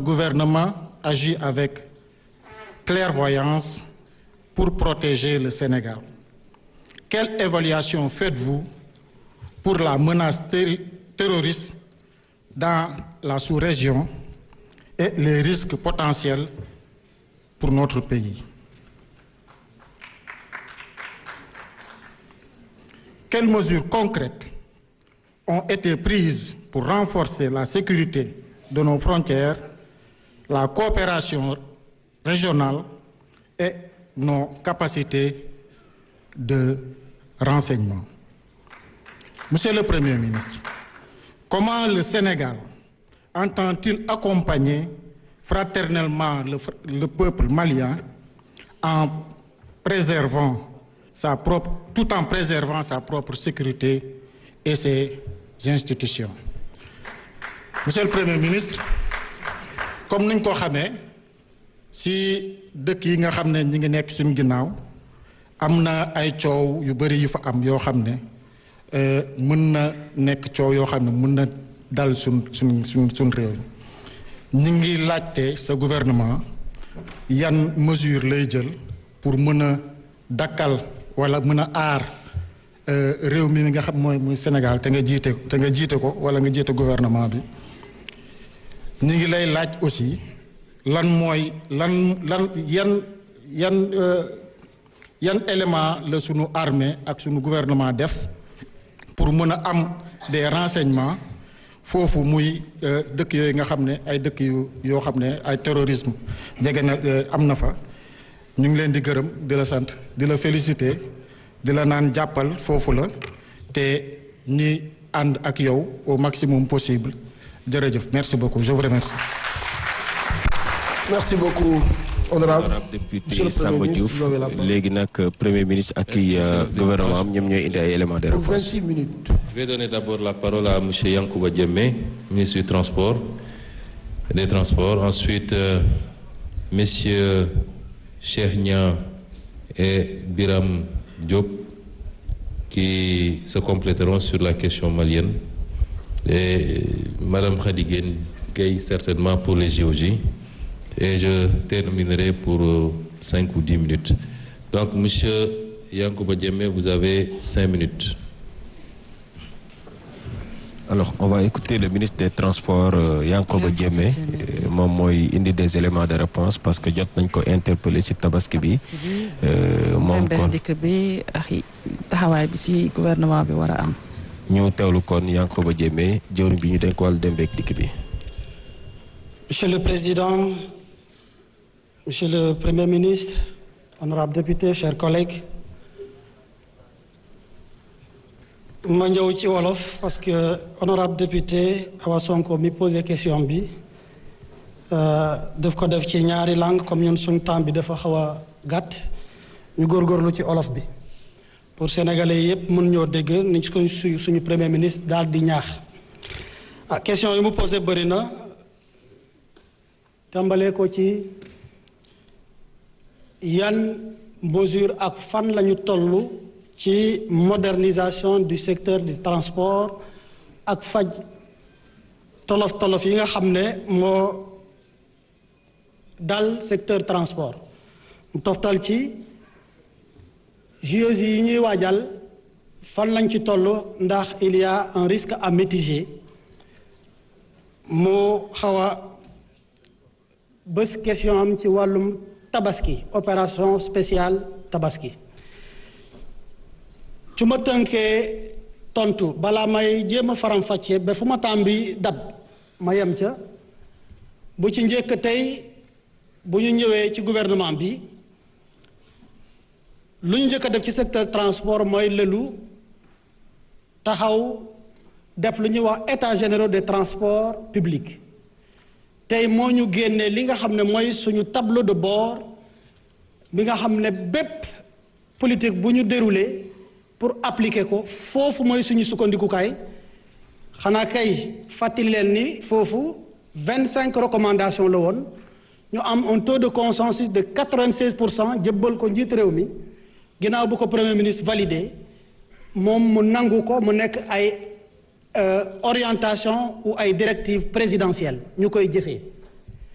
gouvernement agit avec clairvoyance pour protéger le Sénégal. Quelle évaluation faites-vous pour la menace terroriste dans la sous-région et les risques potentiels pour notre pays? Quelles mesures concrètes ont été prises pour renforcer la sécurité de nos frontières, la coopération régionale et nos capacités de renseignement. Monsieur le Premier ministre, comment le Sénégal entend-il accompagner fraternellement le, le, peuple malien en préservant sa propre, tout en préservant sa propre sécurité et ses institutions? Monsieur le Premier ministre, comme niñ ko xamee si dëkk yi nga xam ne ñi ngi nekk suñu ginnaaw am na ay coow yu bari yu fa am yoo xam ne mën na nekk coow yoo xam ne mën na dal suñ suñ suñ suñ réew ñi ngi laajte sa gouvernement yan mesure lay jël pour mën a dakkal wala mën a aar réew mi nga xam mooy muy Sénégal te nga jiite te nga jiite ko wala nga jiite gouvernement bi ñi ngi lay laaj aussi lan mooy lan lan yan yan yan élément la sunu armée ak sunu gouvernement def pour mën a am des renseignements foofu muy dëkk yooyu nga xam ne ay dëkk yu yoo xam ne ay terrorisme jege na am na fa ñu ngi leen di gërëm di la sant di la féliciter di la naan jàppal foofu la te ñi ànd ak yow au maximum possible jërëjëf merci beaucoup je vous remercie. merci beaucoup honorable député Samba Diouf léegi nag premier ministre ak i gouvernement am ñoom ñooy indi ay éléments de réponse. 26 minutes. Je vais donner d'abord la parole à monsieur Yankouba Diémé ministre du transport des transports ensuite euh, messieurs Cheikh Niang et Biram Diop qui se compléteront sur la question malienne et madame Khady Gueye certainement pour les JOJ et je terminerai pour euh, cinq ou dix minutes donc monsieur Yankouba Diémé vous avez cinq minutes alors on va écouter le ministre des transports euh, Yankoba Diémé euh, moom mooy indi des éléments de réponse parce que jot nañ ko interpeller ci tabaski bi moom kon dikk bi ak taxawaay bi ci gouvernement bi war a am ñu teewlu kon Yankoba Diémé jëwriñ bi ñu denk wàllu dem beek dikk bi Monsieur le Président, Monsieur le Premier ministre, honorables députés, chers collègues, ma ñëw ci wolof parce que honorable député Awa Sonko mi posé question bi daf ko def ci ñaari langue comme ñun suñu temps bi dafa xaw a gàtt ñu góorgóorlu ci olof bi pour sénégalais yépp mën ñoo dégg ni suñu suñu premier ministre daal di ñaax ah question yi mu posé bëri na tàmbalee ko ci yan mesure ak fan lañu toll ci modernisation du secteur du transport ak faj tolof tolof yi nga xam ne moo dal secteur transport mu toftal ci JOJ yi ñuy waajal fan lañ ci toll ndax il y a un risque à mitiger moo xaw a bés question am ci wàllum tabaski opération spéciale tabaski su ma tënkee tontu balaa may jéem a faram-fàccee ba fu ma tàmbi dab ma yem ca bu ci njëkk tey bu ñu ñëwee ci gouvernement bi lu ñu njëkk a def ci secteur transport mooy lëlu taxaw def lu ñuy wax état généraux des transports publics tey moo ñu génne li nga xam ne mooy suñu tableau de bord bi nga xam ne bépp politique bu ñu déroulé pour appliquer ko foofu mooy suñu sukkandikukaay xanaa kay fàttali leen ni foofu vingt cinq recommandations la woon ñu am un taux de consensus de quatre vingt seize pour cent jëbbal ko njiit réew mi ginnaaw bu ko premier ministre validé moom mu nangu ko mu nekk ay orientation ou ay directives présidentielles ñu koy jëfee